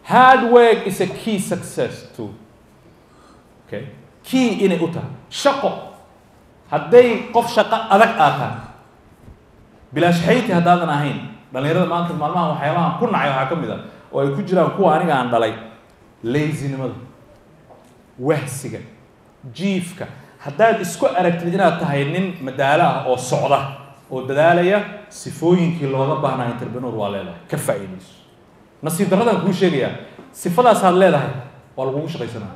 hard work is a key success too okay key inay u tahay shaqo hadday qof shaqo adag aad tahay bilaashxayti haddaadan ahayn dhallinyarada maanta maalmaha waxyaabahan ku nacay waxaa ka mid ah oo ay ku jiraan kuwa aniga aan dhalay lazinimada wahsiga jiifka haddaad isku aragtid inaad tahay nin madaalo ah oo socda oo dadaalaya sifooyinkii looga baahnaa interpreneur waa leedahay ka faa'iidayso nasiib darradaan kuu sheegayaa sifadaasaad leedahay waa lagugu shaqaysanaa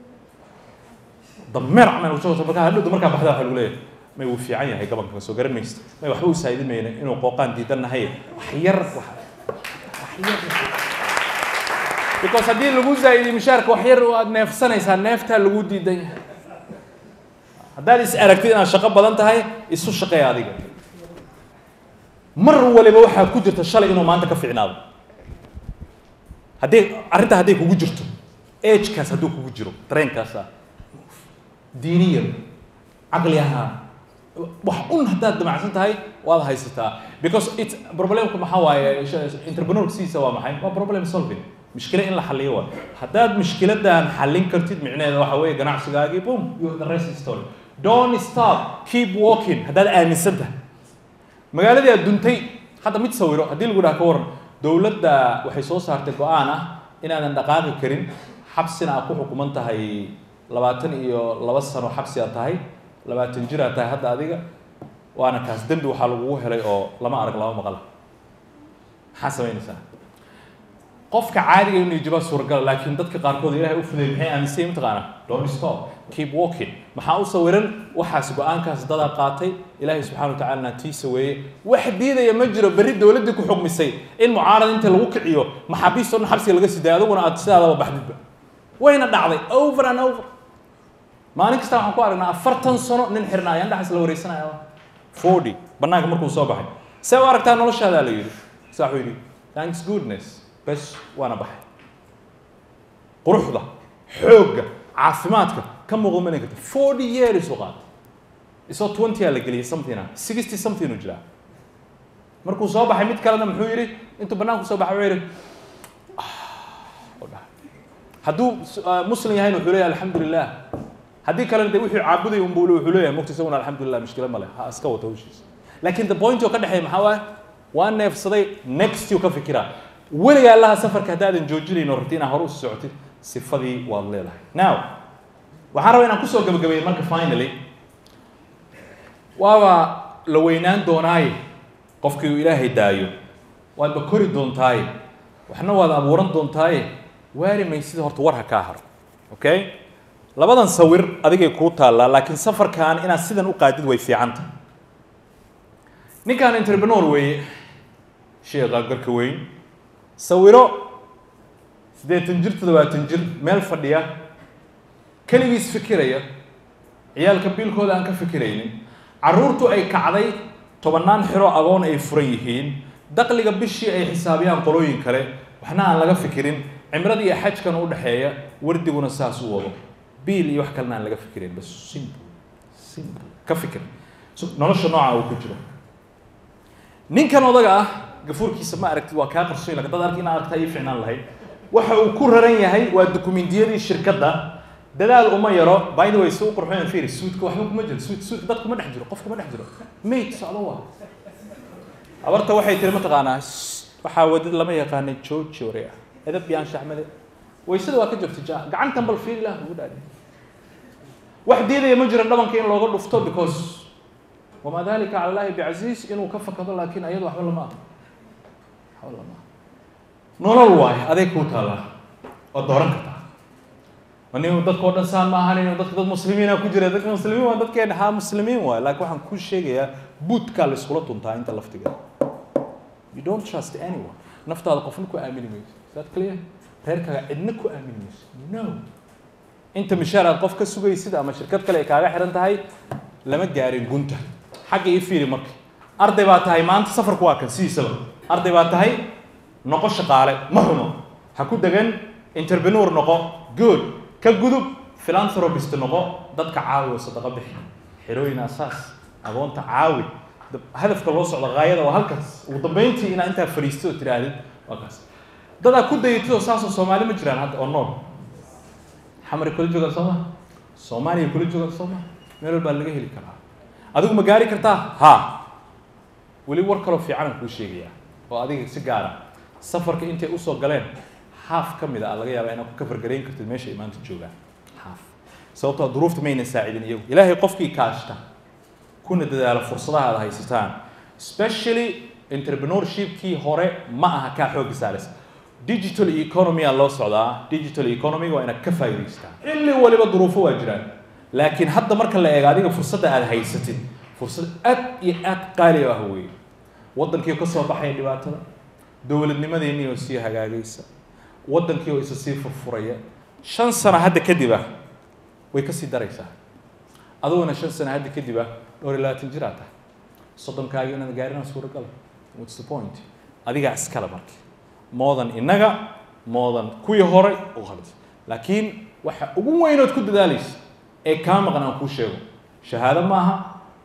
dameer camal ushaqaysa markaa hadhowda markaa baxda waxa lagu leeyahay may wuu fiican yahay gabanka soo garan maysta may waxba u saa'idin mayna inuu qooqaan diidannahay wax yar wax wax yar because haddii lagu zaa'idiyo mushaarka wax yar aad neefsanaysaa neeftaa lagu diidan yahay haddaad is aragtid inaad shaqo badan tahay isu shaqeeya adiga mar waliba waxaa ku jirta shalay inuu maanta ka fiicnaado haddii arrintaa hadday kugu jirto agekaas hadduu kugu jiro dareenkaasa diiniyan caqli ahaan wax un haddaad damacsan tahay waad haysataa because it problemku maxaa waaye entrepreneur siisa waa maxay waa problem solving mushkilo in la xaliyo waa haddaad mushkiladan xallin kartid micnaheeda waxa weeye ganacsigaagii boom you the rest is story don't stop keep walking haddaad aaminsan tahay magaaladii aad duntay hadda mid sawiro haddii lagu dhaha ka waran dowladda waxay soo saartay go-aan ah inaadan dhaqaaqi karin xabsina aad ku xukuman tahay labaatan iyo laba sano xabsi aad tahay labaatan jir aad tahay hadda adiga waana kaas dembi waxaa lagugu helay oo lama arag lama maqla maxaa samaynaysaa qofka caadiga inuu jibaa suuragal laakiin dadka qaarkood ilahay u fuday maxay aaminsan mataqaana don't stop keep walking maxaa u sawiran waxaas go-aankaas dadaa qaatay ilaahay subxana wa tacalana tiisa weeye wax diidaya ma jiro berri dowladdii ku xukmisay in mucaarad inta lagu kiciyo maxaabiistoo dhan xabsiga laga siday adiguna aad sidaadaba baxdidba wayna dhacday over and over maalin kasta waxaan ku aragnaa afartan sano nin xirnaa ayaan dhaxas la wareysanaya forty bannaanka markuu soo baxay see u aragtaa noloshaadaa la yidhi saa wuxuu yidhi thanks goodness bes waana baxay quruxda xoogga caafimaadka ka muuqda ma karta forty years u qaatay isoo twenty aa la geliyay something ah sixty something u jiraa markuu soo baxay mid kalena muxuu yidhi intuu bannaanku soo baxay wuxuu yidhi hadduu muslim yahayna wuxuu leeyahay alxamdulilah haddii kalena de wuxuu caabuday unbu wuxuu leeyahay mugta isaguna alxamdulilah mushkila male ha iska wata hawshiisa laakiin the point oo ka dhexeeya maxaa waaye waa neefsaday next you ka fikiraa weligaa allaha safarka haddaadan joojinayn oo rabti inaad hore usii socotid sifadii waad leedahay now waxaan rabaa inaan kusoo gabagabeeyey marka finally waaba la weynaan doonaaye qofkii uu ilaahay daayo waadba kori doontaaye waxna waad abuuran doontaaye waari maysida horta war ha kaa haro okay labadan sawir adigay kuu taallaa laakiin safarkan inaad sidan u qaadid way fiicanta ninkan entrepreneur weeye sheekha garka weyn sawiro siddeetan jir toddobaatan jir meel fadhiya keligiis fikiraya ciyaalka biilkooda aan ka fikiraynin carruurtu ay kacday tobannaan xiro agoon ay furan yihiin daqliga bishii ay xisaabiyaan qolooyin kale waxna aan laga fikirin cimrada iyo xajkan u dhexeeya wardiguna saas u wado biil iyo wax kalena aan laga fikirin bas simple simple ka fikir nolosha nooca uu ku jiro ninkan odaga ah gafuurkiisa ma aragtid waa kaa qarsoon lakin dad arki inaa aragtaa ii ficnaan lahayd waxa uu ku raran yahay waa dukumentiyadii shirkadda dadaal uma yaro by the way si u qurxoon fiiri suudka waxba kuma jiro suud suudka dad kuma dhex jiro qof kuma dhex jiro mate socdo waa abarta waxay tiri mataqaanaa waxaa wadid lama yaqaanay jooji ore ah edab yaan shaxmade waysada waa ka jirta ja gacantan bal fiiri lah ugu dhaadhi wax diidaya ma jiro dhabanka in looga dhufto because wamaa dalika cala allahi bicasiis inuu ka fakado laakiin ayadu waxba lama aha waxba lama aha nolol waayo adeeg kuu taallaa oo dooran kartaa anigu dadka oo dhan saan ma ahanin dadka dad muslimiina ku jira dadka muslimiin waa dadkeena haa muslimiin waayo laakiin waxaan kuu sheegayaa buudkaa la iskula tuntaa inta laftiga you don't trust anyone naftaada qofna ku aamini mayso is that clear reerkaaga cidna ku aamini mayso no inta mishaar aad qof ka sugaysid ama shirkad kale ay kaaga xiran tahay lama gaarin gunta xagga ii fiiri marka arday baa tahay maanta safarku waa kan sidiisaba arday baa tahay noqo shaqaale ma xumo ha ku degan entrepreneur noqo good ka gudub philanthropist noqo dadka caawi oo sadaqa bixi xerooyin asaas agoonta caawi hadafka loo socdo gaayada waa halkaas ugu dambeyntii inaa intaa fadhiisto oo tidhaahdid waa kaas dadaa ku dayatidoo saasoo soomaali ma jiraan hadda oo nool xamari kula joogaan soo ma soomaaliya kula joogaan soo ma meel walbaa laga heli karaa adigu ma gaari kartaa ha weli war kaloo fiicanaan kuu sheegayaa oo adiga si gaara safarka intay usoo galeen haaf ka mid a laga yaabaa inaad ku kafargarayn kartid meesha ay maanta joogaan haaf sababtoo duruufta mayna saacidin iyagu ilaahay qofkii kaashta kuna dadaala fursadaha aad haysataan especially entrepreneurshipkii hore ma aha kaa xoogga saaraysa digital economy aa loo socdaa digital economy waa inaad ka faa'idaystaa xilli waliba duruufo waa jiraan laakiin hadda marka la eego adiga fursadda aad haysatid fursad aad iyo aad qaali ah weeye waddankii oo ka soo baxaya dhibaatada dowladnimadeennii oo sii hagaagaysa waddankii oo isa sii furfuraya shan sano hadda kadib ah way ka sii daraysaa adiguna shan sano hadda kadib ah dhowr iyo labaatan jir aad tahay soddonkaagi inaad gaarina suuragal what's the point adigaa iskale marka moodan innaga moodan kuwii horay u khalis laakiin waxa ugu weynood ku dadaalaysa ee kaa maqan aan kuu sheego shahaado maaha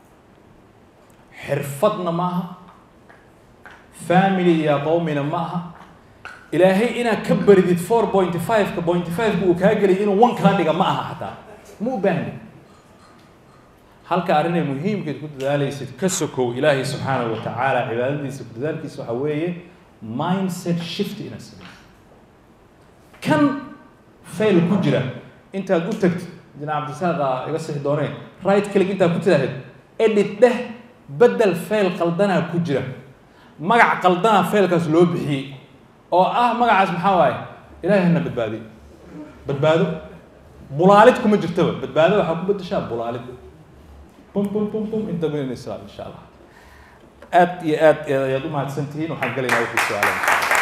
xirfadna maaha family iyo qowmina ma aha ilaahay inaad ka baridid four point five-ka point five-ka uu kaa gelay inuu one kaa dhiga ma aha xataa ma u baahni halka arrinay muhiimkeed ku dadaalaysid ka sokow ilaahay subxaanahu wa tacaala cibaadadiisa ku dadaalkiisa waxaa weeye mindset shift inaad samayso kan fail ku jira intaad u tagtid dina cabdisaaq iga sixi doonee right click intaad ku tidaahdid edit dheh bedel fail qaldanaa ku jira magac qaldanaa failkaas loo bixiyey oo ah magacaas maxaa waaye ilaahay hana badbaadiyo badbaado bulaalid kuma jirtaba badbaado waxaa ku bedeshaa bulaalid bum bum bum bum inta min islam insha allah aad iyo aad ayaad u mahadsan tihiin waxaan gelaynaa wixii su-aalaha